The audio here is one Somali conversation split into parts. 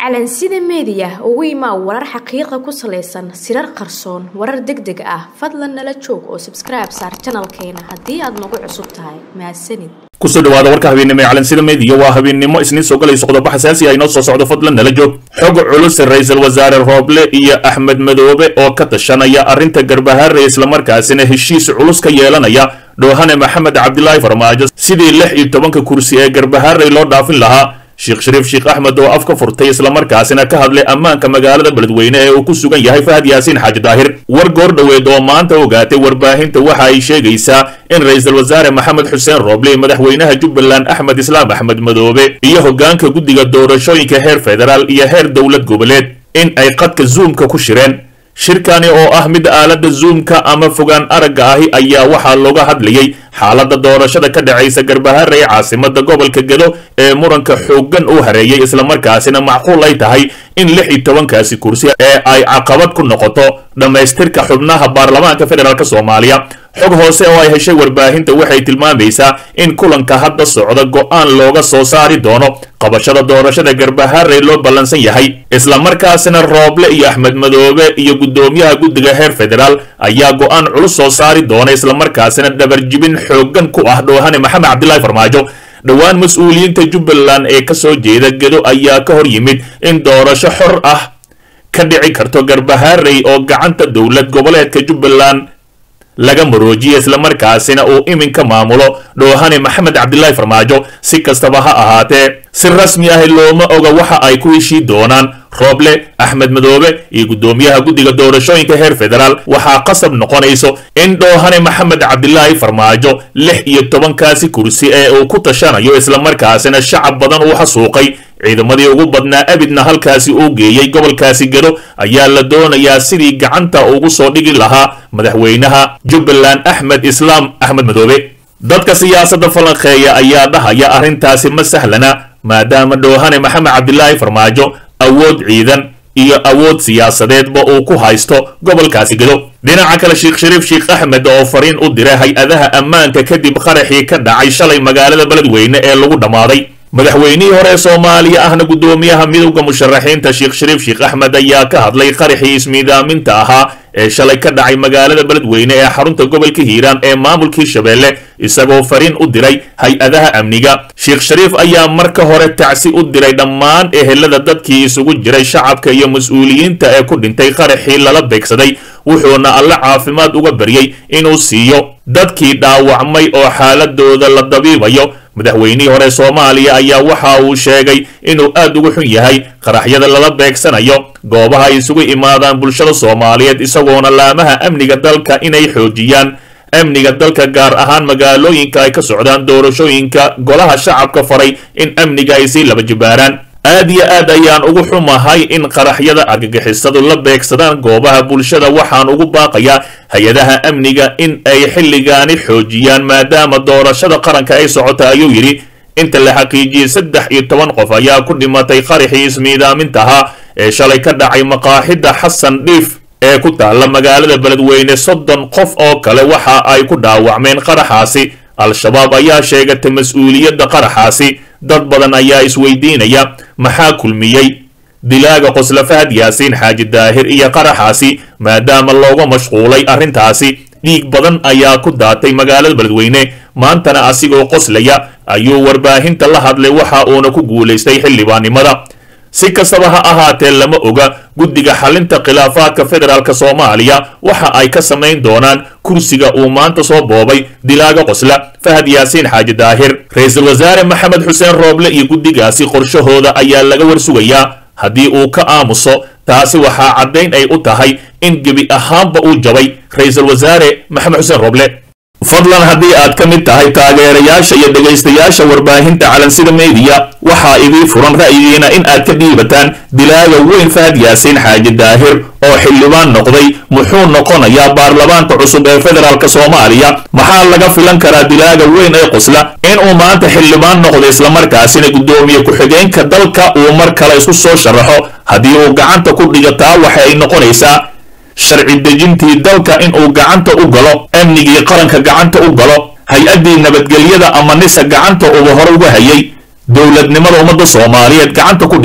calansida meediya ugu imaa warar xaqiiqa ku salaysan sirar qarsoon warar deg deg ah fadlan nala joog oo sabskribe saar janalkeena haddii aad nagu cusub tahay mahadsanid kusoo dhawaada warka habeennimo ee calansida meediya waa habeennimo isniin soo galayso qodobo xasaasi ah inoo soo socdo fadlan nala joog xog culus ra-iisul wasaare rooble iyo axmed madoobe oo ka tashanaya arrinta garbahaare islamarkaasina heshiis culus ka yeelanaya dhoohane maxamed cabdilaahi farmaajo sidii lix iyo tobanka kursi ee garbahaarey loo dhaafin lahaa sheekh shariif sheekh axmed oo af ka furtay islamarkaasina ka hadlay ammaanka magaalada beledweyne ee uu ku sugan yahay fahad yaasiin xaaji daahir war goor dhoweed oo maanta ogaatay warbaahinta waxa ay sheegaysaa in ra-iisul wasaare maxamed xuseen rooble iyo madaxweynaha jubbaland axmed islaam axmed madoobe iyo hoggaanka guddiga doorashooyinka heer federaal iyo heer dowlad goboleed in ay qadka zuumka ku shireen shirkani oo ah mid aaladda zuumka ama fogaan aragga ahi ayaa waxaa looga hadlayay xaaladda doorashada ka dhacaysa garbahaare ee caasimada gobolka gedo ee muranka xooggan uu hareeyay islamarkaasina macquul ay tahay in lix iyo tobankaasi kursi ee ay caqabad ku noqoto dhammaystirka xubnaha baarlamaanka federaalk soomaaliya xog hoose oo ay heshay warbaahinta waxay tilmaamaysaa in kulanka hadda socda go'aan looga soo saari doono qabashada doorashada garbahaare loo ballansan yahay islamarkaasina rooble iyo axmed madoobe iyo guddoomiyaha guddiga heer federaal ayaa go'aan culus soo saari doona islamarkaasina dhabarjibin xooggan ku ah dhoohane maxamed cabdilaahi farmaajo dhowaan mas-uuliyiinta jubbaland ee kasoo jeeda gedo ayaa ka hor yimid in doorasho xor ah ka dhici karto garbahaarey oo gacanta dowlad goboleedka jubbaland laga maroojiye islamarkaasina uu iminka maamulo dhoohane maxamed cabdilaahi farmaajo si kastaba ha ahaatee si rasmi ah looma oga waxa ay ku heshii doonaan rooble axmed madoobe iyo guddoomiyaha guddiga doorashooyinka heer federaal waxaa qasab noqonayso in dhoohane maxamed cabdilaahi farmaajo lix iyo tobankaasi kursi ee uu ku tashanayo islamarkaasina shacab badan uu xasuuqay ciidamadii ugu badnaa abidna halkaasi uu geeyey gobolkaasi gedo ayaa la doonayaa sidii gacanta ugu soo dhigi lahaa madaxweynaha jubbaland axmed islaam axmed madoobe dadka siyaasadda falanqeeya ayaa dhahaya arrintaasi ma sahlana maadaama dhoohane maxamed cabdilaahi farmaajo awood ciidan iyo awood siyaasadeedba uu ku haysto gobolkaasi gedo dhinaca kale sheekh shariif sheekh axmed oo fariin u diray hay-adaha ammaanka kadib qaraxii ka dhacay shalay magaalada beledweyne ee lagu dhammaaday madaxweynihii hore ee soomaaliya ahna guddoomiyaha midowda musharaxiinta sheekh shariif sheekh axmed ayaa ka hadlay qaraxii ismiidaaminta ahaa ee shalay ka dhacay magaalada beledweyne ee xarunta gobolka hiiraan ee maamulkii shabeelle isagoo fariin u diray hay-adaha amniga sheekh shariif ayaa marka hore tacsi u diray dhammaan ehelada dadkii isugu jiray shacabka iyo mas-uuliyiinta ee ku dhintay qaraxii lala beegsaday wuxuuna alle caafimaad uga baryey inuu siiyo dadkii dhaawacmay oo xaaladooda la dabiibayo madaxweynihii hore soomaaliya ayaa waxa uu sheegay inuu aad uga xun yahay qaraxyada lala beegsanayo goobaha ay isugu imaadaan bulshada soomaaliyeed isagoona laamaha amniga dalka inay xoojiyaan amniga dalka gaar ahaan magaalooyinka ay ka socdaan doorashooyinka golaha shacabka faray in amniga ay sii laba jibaaraan aad iyo aad ayaan ugu xumahay in qaraxyada argagixisadu la beegsadaan goobaha bulshada waxaan ugu baaqayaa hay-adaha amniga in ay xilligaani xoojiyaan maadaama doorashada qaranka ay socota ayuu yidhi inta la xaqiijiyey saddex iyo toban qof ayaa ku dhimatay qaraxii ismiidaamintahaa ee shalay ka dhacay maqaaxida xasan dhiif ee ku taalla magaalada beledweyne soddon qof oo kale waxa ay ku dhaawacmeen qaraxaasi al-shabaab ayaa sheegatay mas-uuliyadda qaraxaasi dad badan ayaa isweydiinaya maxaa kulmiyey dilaaga qosla fahad yaasiin xaaji daahir iyo qaraxaasi maadaama looga mashquulay arrintaasi dhiig badan ayaa ku daatay magaalada beledweyne maantana asigoo qoslaya ayuu warbaahinta la hadlay waxa uuna ku guulaystay xildhibaannimada si kastaba ha ahaatee lama oga guddiga xalinta khilaafaadka federaalk soomaaliya waxa ay ka samayn doonaan kursiga uu maanta soo boobay dilaaga qosla fahad yaasiin xaaji daahir ra-iisul wasaare maxamed xuseen rooble iyo guddigaasi qorshahooda ayaa laga warsugayaa haddii uu ka aamuso taasi waxaa caddayn ay u tahay in gebi ahaanba uu jabay ra-iisul wasaare maxamed xuseen rooble fadlan haddii aad ka mid tahay taageerayaasha iyo dhegaystayaasha warbaahinta calansida meediya waxaa idii furan ra'yigiina in aad ka dhiibataan dilaaga weyn fahad yaasiin xaaji daahir oo xildhibaan noqday muxuu noqonayaa baarlamaanka cusub ee federaalk soomaaliya maxaa laga filan karaa dilaaga weyn ee qosla inuu maanta xildhibaan noqdo islamarkaasina guddoomiye ku-xigeenka dalka uu mar kale isku soo sharaxo haddii uu gacanta ku dhigataa waxa ay noqonaysaa sharci dejintii dalka inuu gacanta u galo amnigii qaranka gacanta u galo hay-addii nabadgelyada ama nisa gacanta uba hore uga hayay dowladnimada ummadda soomaaliyeed gacanta ku dhigo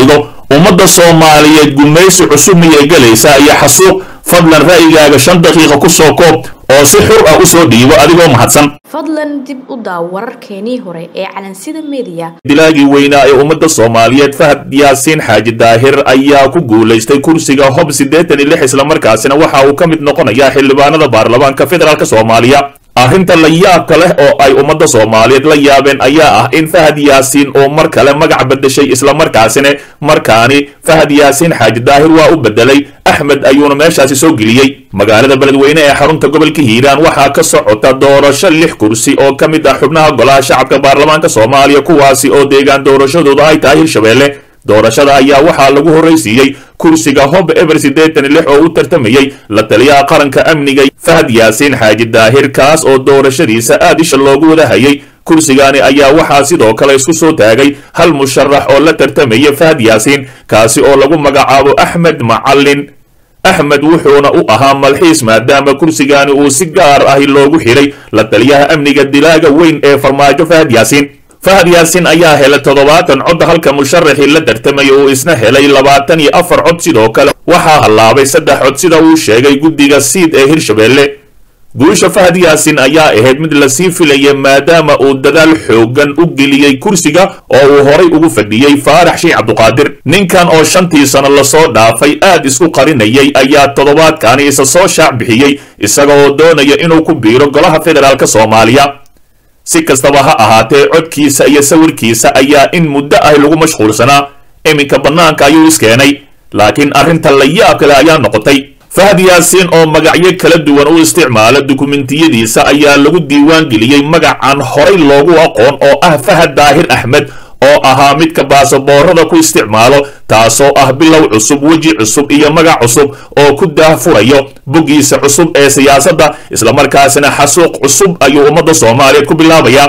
ummadda soomaaliyeed gumaysi cusub miyay gelaysaa iyo xasuuq fadlan ra'yigaaga shan daqiiqa ku soo koob oo si xur ah u soo dhiibo adigoo mahadsan fadlan dib u daaw wararkeenii hore ee calansida meediya dilaagii weynaa ee ummadda soomaaliyeed fahad yaasiin xaaji daahir ayaa ku guulaystay kursiga hob siddeetan iyo lix islamarkaasina waxa uu ka mid noqonayaa xildhibaanada baarlamaanka federaalk soomaaliya arrinta la yaabka leh oo ay ummadda soomaaliyeed la yaabeen ayaa ah in fahad yaasiin oo mar kale magac bedeshay islamarkaasina markaani fahad yaasiin xaaji daahir waa u bedelay axmed ayuuna meeshaasi soo geliyey magaalada beledweyne ee xarunta gobolka hiiraan waxaa ka socota doorasho lix kursi oo ka mid ah xubnaha golaha shacabka baarlamaanka soomaaliya kuwaasi oo deegaan doorashadooda ay tahay hirshabeelle doorashada ayaa waxaa lagu horraysiiyey kursiga hob eber siddeetan lix oo u tartamayey la taliyaha qaranka amniga fahad yaasiin xaaji daahir kaas oo doorashadiisa aad isha loogu wadahayay kursigaani ayaa waxaa sidoo kale isku soo taagay hal musharax oo la tartamaya fahad yaasiin kaasi oo lagu magacaabo axmed macallin axmed wuxuuna u ahaa malxiis maadaama kursigaani uu si gaar ahi loogu xidhay la taliyaha amniga dilaaga weyn ee farmaajo fahad yaasiin fahad yaasiin ayaa helay toddobaatan cod halka musharaxii la tartamaya uu isna helay labaatan iyo afar cod sidoo kale waxaa hallaabay saddex cod sida uu sheegay guddiga siid ee hirshabeelle guusha fahad yaasiin ayaa ahayd mid lasii filaya maadaama uu dadaal xoogan u geliyey kursiga oo uu horay ugu fadhiyey faarax shiic cabduqaadir ninkan oo shantii sano lasoo dhaafay aad isku qarinayay ayaa toddobaadkaani isa soo shaac bixiyey isaga oo doonaya inuu ku biiro golaha federaalk soomaaliya si kastaba ha ahaatee codkiisa iyo sawirkiisa ayaa in muddo ah lagu mashquulsanaa iminka bannaanka ayuu iskeenay laakiin arrinta la yaab kale ayaa noqotay fahad yaasiin oo magacyo kala duwan u isticmaala dukumentiyadiisa ayaa lagu diiwaan geliyey magacan horay loogu aqoon oo ah fahad daahir axmed oo ahaa midka baasaboorada ku isticmaalo taasoo ah bilow cusub weji cusub iyo magac cusub oo ku daahfurayo boggiisa cusub ee siyaasadda islamarkaasina xasuuq cusub ayuu ummadda soomaaliyeed ku bilaabayaa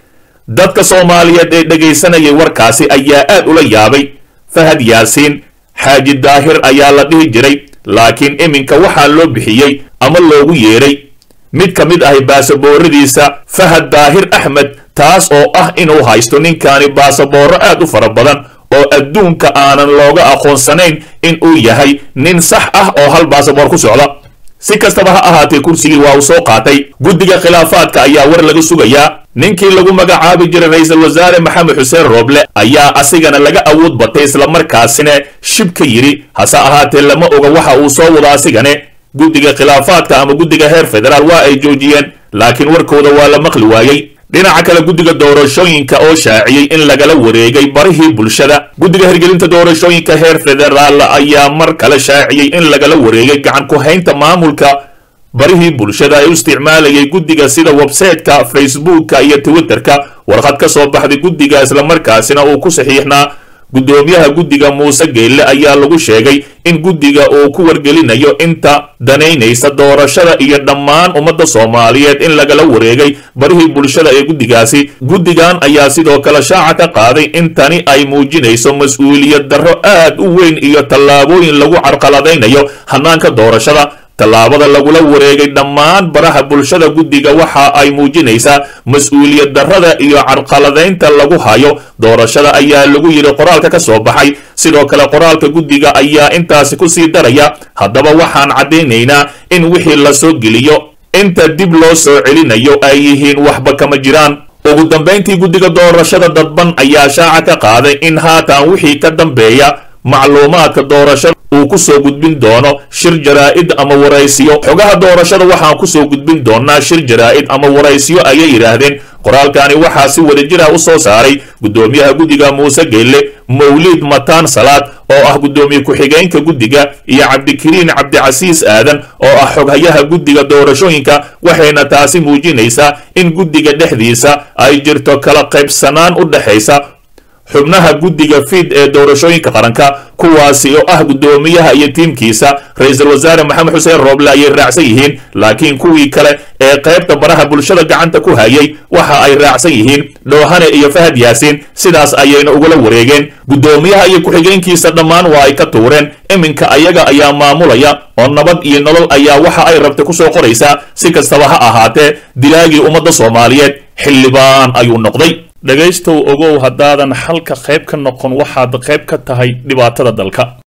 dadka soomaaliyeed ee dhegaysanayay warkaasi ayaa aad ula yaabay fahad yaasiin xaaji daahir ayaa la dhihi jiray laakiin iminka waxaa loo bixiyey ama loogu yeedhay mid ka mid ahi baasabooradiisa fahad daahir axmed taas oo ah inuu haysto ninkaani baasaboorro aad u fara badan oo adduunka aanan looga aqoonsanayn in uu yahay nin sax ah oo hal baasaboor ku socda si kastaba ha ahaatee kursigii waa uu soo qaatay guddiga khilaafaadka ayaa war laga sugayaa ninkii lagu magacaabi jiray ra-iisul wasaare maxamed xuseen rooble ayaa asigana laga awood batay islamarkaasina shib ka yidhi hase ahaatee lama oga waxa uu soo wado asigane guddiga khilaafaadka ama guddiga heer federaal waa ay joojiyeen laakiin warkooda waa la maqli waayey dhinaca kale guddiga doorashooyinka oo shaaciyey in lagala wareegay barihii bulshada guddiga hirgelinta doorashooyinka heer federaal ayaa mar kale shaaciyey in lagala wareegay gacan ku haynta maamulka barihii bulshada ay u isticmaalayay guddiga sida websayteka facebooka iyo twitterka warqad ka soo baxday guddiga islamarkaasina uu ku saxiixnaa guddoomiyaha guddiga muuse geelle ayaa lagu sheegay in guddiga uu ku wargelinayo inta danaynaysa doorashada iyo dhammaan ummadda soomaaliyeed in lagala wareegay barihii bulshada ee guddigaasi guddigan ayaa sidoo kale shaaca ka qaaday in tani ay muujinayso mas-uuliyad darro aad u weyn iyo tallaabooyin lagu carqaladaynayo hannaanka doorashada tallaabada lagula wareegay dhammaan baraha bulshada guddiga waxa ay muujinaysaa mas-uuliyad darrada iyo carqaladaynta lagu hayo doorashada ayaa lagu yidhi qoraalka ka soo baxay sidoo kale qoraalka guddiga ayaa intaasi ku sii daraya haddaba waxaan caddaynaynaa in wixii la soo geliyo inta dib loo soo celinayo ay yihiin waxba kama jiraan ugu dambayntii guddiga doorashada dadban ayaa shaaca ka qaaday in haatan wixii ka dambeeya macluumaadka doorashada uu ku soo gudbin doono shir jaraa'id ama waraysiyo xogaha doorashada waxaan ku soo gudbin doonaa shir jaraa'id ama waraysiyo ayay yidhaahdeen qoraalkani waxaa si wadajir ah u soo saaray guddoomiyaha guddiga muuse geelle mawliid mataan salaad oo ah guddoomiye ku-xigeenka guddiga iyo cabdikariin cabdicasiis aadan oo ah xoghayaha guddiga doorashooyinka waxayna taasi muujinaysaa in guddiga dhexdiisa ay jirto kala qaybsanaan u dhexaysa xubnaha guddiga fiid ee doorashooyinka qaranka kuwaasi oo ah guddoomiyaha iyo tiimkiisa ra-iisul wasaare maxamed xuseen rooble ayay raacsan yihiin laakiin kuwii kale ee qaybta baraha bulshada gacanta ku hayay waxa ay raacsan yihiin dhoohane iyo fahad yaasiin sidaas ayayna ugula wareegeen guddoomiyaha iyo ku-xigeenkiisa dhammaan waa ay ka tuureen iminka ayaga ayaa maamulaya oo nabad iyo nolol ayaa waxa ay rabta kusoo qoraysaa si kastaba ha ahaatee dilaagii ummadda soomaaliyeed xildhibaan ayuu noqday dhegaystow ogow haddaadan xalka qayb ka noqon waxaad qayb ka tahay dhibaatada dalka